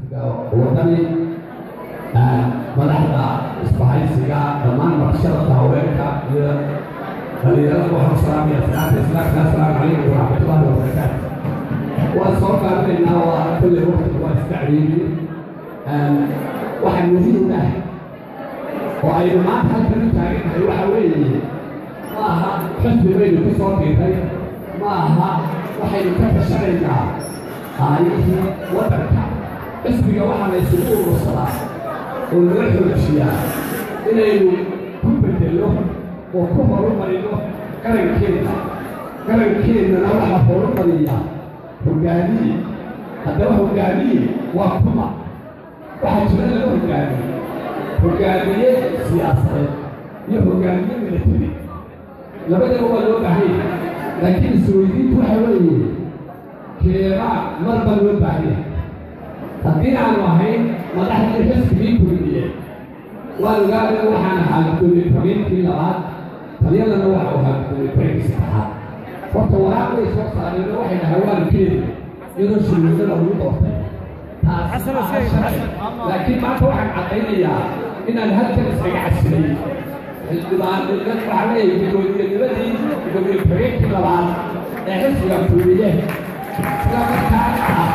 wadani madaxda isbahaysiga dhammaan marshada haweenka iyo dhalinyarada waxaan salaamaya salaata islaamka assalaamu calaykum waraxmatullahi wabarakaatu waan soo qaadanaynaa waa kulle waqtiga waa istacliimi waxaa muhiim ah oo aynu maanta halkan u taagannahay waxa weeye ma aha xusbi baynu ku soo dhiiray ma aha waxaynu ka tashanaynaa aayihii waddanka xisbiga waxaa la isugu urursadaa oo laga xoojiyaa inaynu ku bedello oo ku horumarino qarankeena qarankeenana waxaa horumariyaa hogaamiye haddaba hogaamiye waa kuma waxaa jira laga hogaamiye hogaamiye siyaasadeed iyo hogaamiye milatari labadaba waa loo baahanya laakiin isweydiintu waxa weeye keebaa marba loo baahanya haddii aanu ahayn madaxdii xisbigii kulmiye waa ogaada waxaan ahaa gudoomiye xubeenkii labaad taliyadana waxa uu ahaa gudoomiye xubeenkii saddexaad horta waraaq way soo saareen oo waxay dhahaan waan keeni iyadoo shirweyne lagu doortay taas laakiin maanta waxaan caddaynayaa inaan halkan iskaga casilay xildhibaanimad waxaa leeyahay gudoomiyenimadii gudoomiye xubeenkii labaad ee xisbiga kulmiye isla markaana ah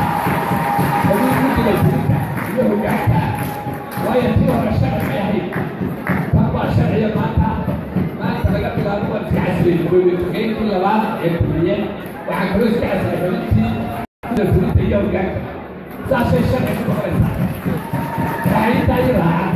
iyo hogaanka waayo tii hore sharci bay ahayd tan waa sharciya maanta maanta laga bilaabo waan iska casilay gudoomiye xubeenkii labaad ee kulmiye waxaan kaloo iska casilay xubintii fulinta iyo hogaanka saasay sharci ku noqonaysaa waxay intaa i raacan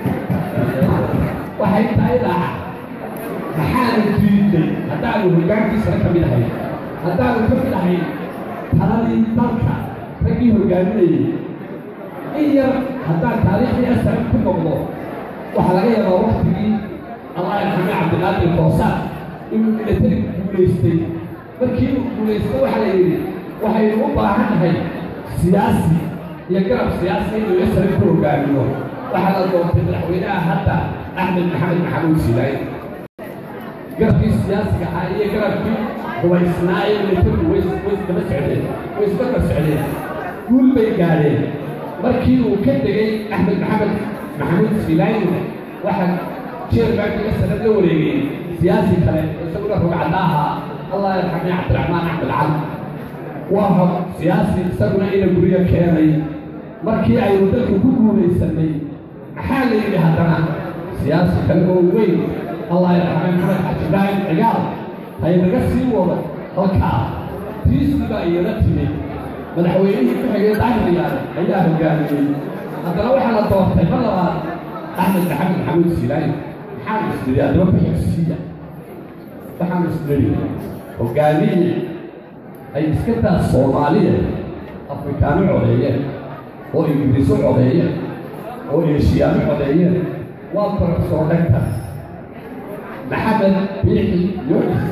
waxay intaa i raacan maxaanu diiday haddaanu hogaankiisana ka mid ahayn haddaanu ka mid ahayn taladii dalka raggii hogaaminayay in yar haddaan taariikhdii asaran ku noqdo waxaa laga yaabaa waktigii allah yarxame cabdilaadir koosaan inuu milatari guulaystay markii uu guulaystay waxaa la yidhi waxaynu u baahan nahay siyaasi iyo garab siyaasi inuu asaran ku hogaamiyo waxaa la doontay madaxweynaha hadda axmed maxamed maxamuud silaay garabkii siyaasiga ahaa iyo garabkii hubaysnaa ee milatarigu way isdaba socdeen way isdaba socdeen guul bay gaadheen markii uu ka degay axmed maxamed maxamuud silaayna waxaa jeerbaankiga sanad la wareegay siyaasi kale isaguna rugcadaaha allah yarxame cabdiraxmaan axmed cali waa hog siyaasi isaguna ina guryo keenay markii aynu dalka ku guulaysanay maxaa la yidhi haddana siyaasi kale oo weyn allah yarxame maxamed xaji ibraahim cigaal haynaga sii wado halkaa tiisi baa iyala timid madaxweynihii ku xigay daahriyaal ayaa hogaamiyey haddana waxaa la doortay mar labaad axmed maxamed maxamuud silaay maxaan isdiri haddaba ku xigsiiya waxaan isdiri hogaamiye ay iska daa soomaaliya afrikaano codeeyeen oo ingiriiso codeeyeen oo eeshiyaano codeeyeen waa barasoo dhagta maxamed biixi yonis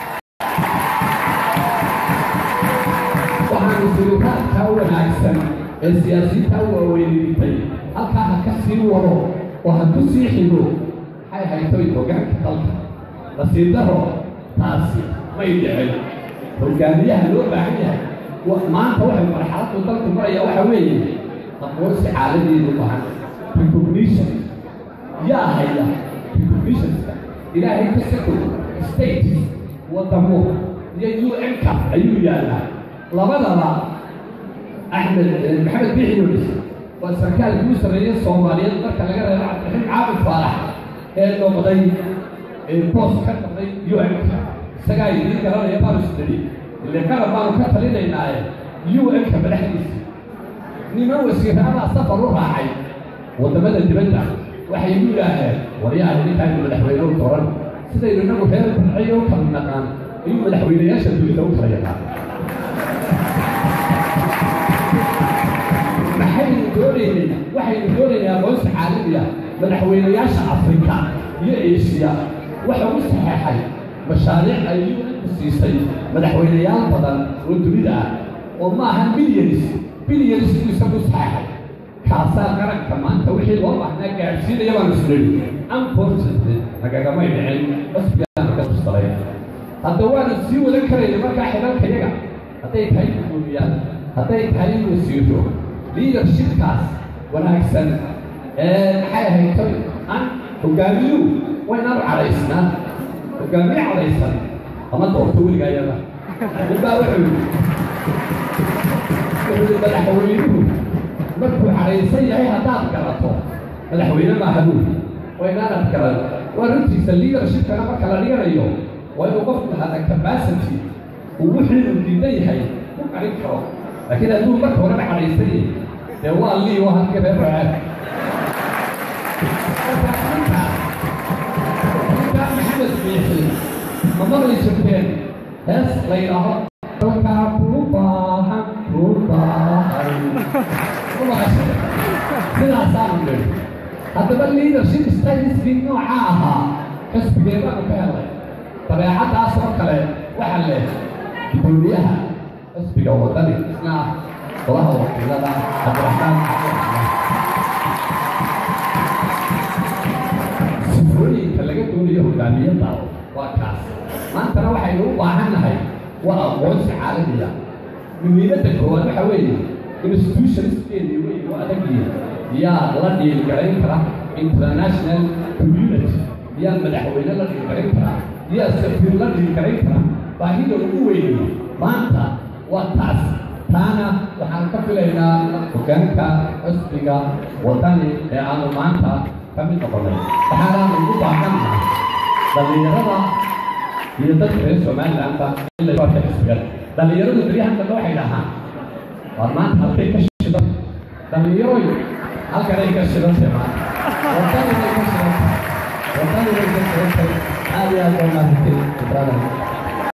waxaanu siritaanka wanaagsan ee siyaasiyiinta waaweynintay halkaa ha ka sii wado oo ha ku sii xigo maxay haytoy hogaanka dalka nasiib daro taasi may dhicin hogaamiyaha loo baahan yahay maanta waxay marxaladdu dalku maraya waxa weeye aqoonsi caalamiinu baahan recognition yaa haya recognitionska ilaahay ka sako states wadamo iyo u n-ka ayuu yaallaa labadaba axmed maxamed biixi yunis waa sarkaalkii u sarreeyey soomaaliyeed marka laga reebo cabdiraxiim caabid faarax ee noqday boos ka noqday u n-ka isagaa idiin garanaya baanu isdari ile qarab baanu ka talinaynaaye u n-ka madaxdiisa niman wasiiraabaa safar u raacay waddamada dibadda waxay igu yidhaaheen waryaha ninkaaynu madaxweyne u doran sidaynu inagu reer barciyo u kala naqaan ayuu madaxweynayaasha dunida u kala yaqaan maxaynu doonaynay waxaynu doonaynay aqoonsi caalamiya madaxweynayaasha afrika iyo eeshiya waxa u saxeexay mashaariic ay u siisay madaxweynayaal badan oo dunida ah oo maaha bilyanis bilyanis inuu isagu saxeexay kaasaa qaranka maanta wixii loo baahnaa gaadhsiinaya baan isleeyi unfortunately nagagamay dhicin basbigaana ka tustaray hadda waanu sii wadan karayna markaa xidhalka yaga hadday tahay gudoomiyaan hadday tahay wasiiro leadershipkaas wanaagsan ee maxay ahayd toy an hogaamiyuhu waynaan cadaysnaa hogaamiye cadaysan ama doorto weligaa iyada ninbaa wuxuu yidhi wuxuu yidhi madaxweynuhu markuu cadhaysan yahay haddaad garato madaxweyne maaha buuri waynaanad garan waa runtiisa leadershipkana marka la dhiganayo waa inuu qofku lahada capacity uu wixii uu diidan yahay ku qarin karo laakiin hadduu marka horena cadhaysan yahay dee waa lii waa halkii reer racaad ninkaa maxamed biixi ma maqli jirteen hees la yidhaaho dalkaa kuu baahan kuu baahan sidaasaanu nidhi haddaba leadership styliskii noocaa ahaa xisbigeedaanu ka helay dabeecaddaas oo kale waxa leh gudoomiyaha xisbiga wadani isna ah golaha wakiilada cabdiraxmaan cabdiraxmaan sifooyinka laga doonayo hogaamiyada waa kaas maantana waxaynu u baahan nahay waa aqoonsi caalamiya muhiimadda koowaad waxa weeye institutionskeedii wey u adagyihin yaa la dhiilgarayn kara international community yaa madaxweyne la dhiilgarayn kara yaa safiir la dhiilgarayn kara baahida ugu weyniyo maanta waa taas taana waxaan ka filaynaa hogaanka xisbiga wadani ee aanu maanta ka mid noqonay waxaanaanu ugu baahannahay dhallinyarada iyo dadka reer somalilandba in la barta xisbigan dhallinyaradu beryahan dambe waxay dhahaan waa maanta halkay ka shidan dhallinyaroy halkanay ka shidantay maanta wadani bay ka shidantay wadani bay ka shidantay aad iyo aad baa maahantay ibraahim